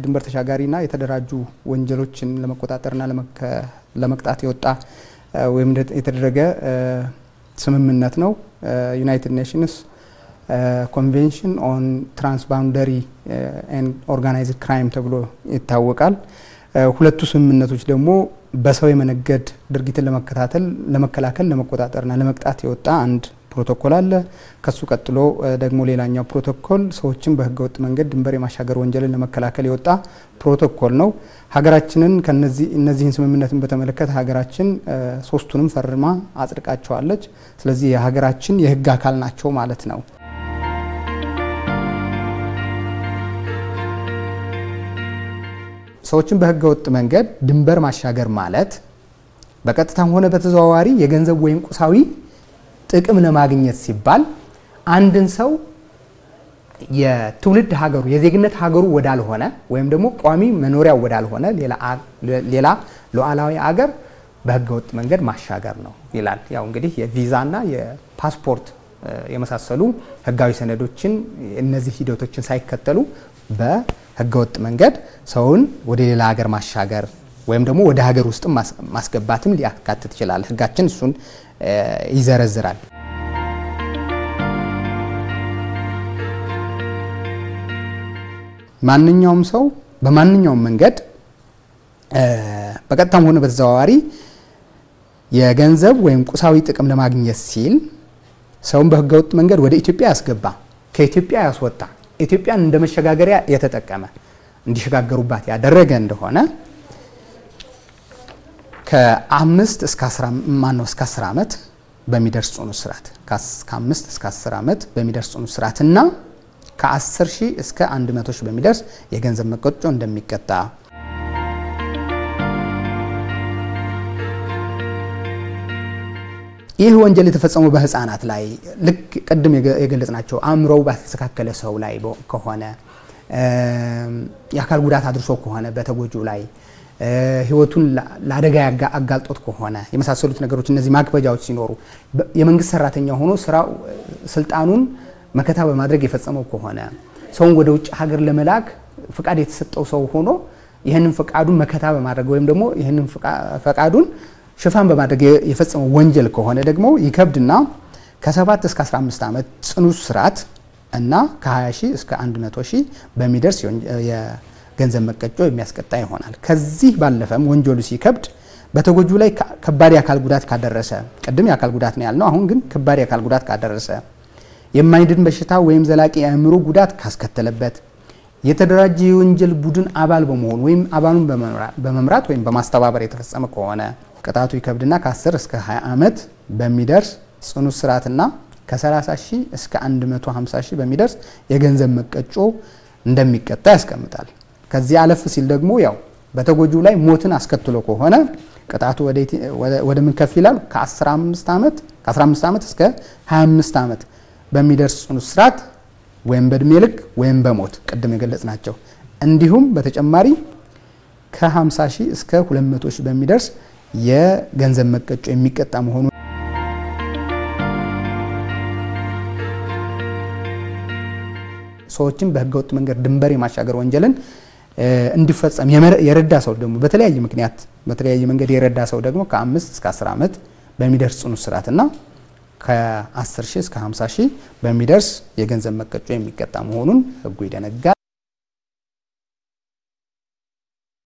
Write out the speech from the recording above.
ድንበር ተሻጋሪና የተደራጁ ወንጀሎችን ለመቆጣጠርና ለመቅጣት የወጣ ወይም የተደረገ ስምምነት ነው። ዩናይትድ ኔሽንስ ኮንቬንሽን ኦን ትራንስባውንደሪ ኦርጋናይዝድ ክራይም ተብሎ ይታወቃል። ሁለቱ ስምምነቶች ደግሞ በሰው የመነገድ ድርጊትን ለመከታተል፣ ለመከላከል፣ ለመቆጣጠርና ለመቅጣት የወጣ አንድ ፕሮቶኮል አለ። ከሱ ቀጥሎ ደግሞ ሌላኛው ፕሮቶኮል ሰዎችን በህገወጥ መንገድ ድንበር የማሻገር ወንጀልን ለመከላከል የወጣ ፕሮቶኮል ነው። ሀገራችንን ከነዚህ እነዚህን ስምምነትን በተመለከተ ሀገራችን ሶስቱንም ፈርማ አጽድቃቸዋለች። ስለዚህ የሀገራችን የህግ አካል ናቸው ማለት ነው። ሰዎችን በህገወጥ መንገድ ድንበር ማሻገር ማለት በቀጥታም ሆነ በተዘዋዋሪ የገንዘብ ወይም ቁሳዊ ጥቅም ለማግኘት ሲባል አንድን ሰው የትውልድ ሀገሩ የዜግነት ሀገሩ ወዳልሆነ ወይም ደግሞ ቋሚ መኖሪያው ወዳልሆነ ሌላ ሉዓላዊ አገር በህገወጥ መንገድ ማሻገር ነው ይላል። ያው እንግዲህ የቪዛና የፓስፖርት የመሳሰሉ ህጋዊ ሰነዶችን እነዚህ ሂደቶችን ሳይከተሉ በህገወጥ መንገድ ሰውን ወደ ሌላ ሀገር ማሻገር ወይም ደግሞ ወደ ሀገር ውስጥ ማስገባትም ሊያካትት ይችላል። ህጋችን እሱን ይዘረዝራል። ማንኛውም ሰው በማንኛውም መንገድ በቀጥታም ሆነ በተዘዋዋሪ የገንዘብ ወይም ቁሳዊ ጥቅም ለማግኘት ሲል ሰውን በህገወጥ መንገድ ወደ ኢትዮጵያ ያስገባ፣ ከኢትዮጵያ ያስወጣ፣ ኢትዮጵያን እንደ መሸጋገሪያ የተጠቀመ እንዲሸጋገሩባት ያደረገ እንደሆነ ከአምስት እስከ አስራ ማነው እስከ አስር ዓመት በሚደርስ ጽኑ እስራት ከአምስት እስከ አስር ዓመት በሚደርስ ጽኑ እስራት እና ከአስር ሺህ እስከ አንድ መቶ ሺህ በሚደርስ የገንዘብ መቀጮ እንደሚቀጣ ይህ ወንጀል የተፈጸመው በህፃናት ላይ ልክ ቅድም የገለጽናቸው አእምሮው ባልተስተካከለ ሰው ላይ ከሆነ የአካል ጉዳት አድርሶ ከሆነ በተጎጂው ላይ ህይወቱን ለአደጋ አጋልጦት ከሆነ የመሳሰሉት ነገሮች እነዚህ ማክበጃዎች ሲኖሩ የመንግስት ሰራተኛ ሆኖ ስራው ስልጣኑን መከታ በማድረግ የፈጸመው ከሆነ ሰውን ወደ ውጭ ሀገር ለመላክ ፍቃድ የተሰጠው ሰው ሆኖ ይህንን ፍቃዱን መከታ በማድረግ ወይም ደግሞ ይህንን ፍቃዱን ሽፋን በማድረግ የፈጸመው ወንጀል ከሆነ ደግሞ ይከብድና ከ7 እስከ 15 ዓመት ጽኑ እስራት እና ከ20 ሺህ እስከ 100 ሺህ በሚደርስ ገንዘብ መቀጮ የሚያስቀጣ ይሆናል። ከዚህ ባለፈም ወንጀሉ ሲከብድ በተጎጁ ላይ ከባድ የአካል ጉዳት ካደረሰ ቅድም የአካል ጉዳት ነው ያልነው፣ አሁን ግን ከባድ የአካል ጉዳት ካደረሰ፣ የማይድን በሽታ ወይም ዘላቂ የአእምሮ ጉዳት ካስከተለበት፣ የተደራጀ የወንጀል ቡድን አባል በመሆን ወይም አባሉን በመምራት ወይም በማስተባበር የተፈጸመ ከሆነ ቅጣቱ ይከብድና ከ10 እስከ 20 ዓመት በሚደርስ ጽኑ እስራትና ከ30 ሺህ እስከ 150 ሺህ በሚደርስ የገንዘብ መቀጮ እንደሚቀጣ ያስቀምጣል። ከዚህ አለፍ ሲል ደግሞ ያው በተጎጂው ላይ ሞትን አስከትሎ ከሆነ ቅጣቱ ወደ ምን ከፍ ይላል? ከ15 ዓመት ከ15 ዓመት እስከ 25 ዓመት በሚደርስ ጽኑ እስራት ወይም በእድሜ ልክ ወይም በሞት ቅድም የገለጽ ናቸው። እንዲሁም በተጨማሪ ከ50 ሺህ እስከ 200 ሺህ በሚደርስ የገንዘብ መቀጮ የሚቀጣ መሆኑ ሰዎችን በህገወጥ መንገድ ድንበር የማሻገር ወንጀልን እንዲፈጸም የረዳ ሰው ደግሞ በተለያየ ምክንያት በተለያየ መንገድ የረዳ ሰው ደግሞ ከአምስት እስከ አስር ዓመት በሚደርስ ጽኑ እስራትና ከ10 ሺህ እስከ 50 ሺህ በሚደርስ የገንዘብ መቀጮ የሚቀጣ መሆኑን ህጉ ይደነጋል።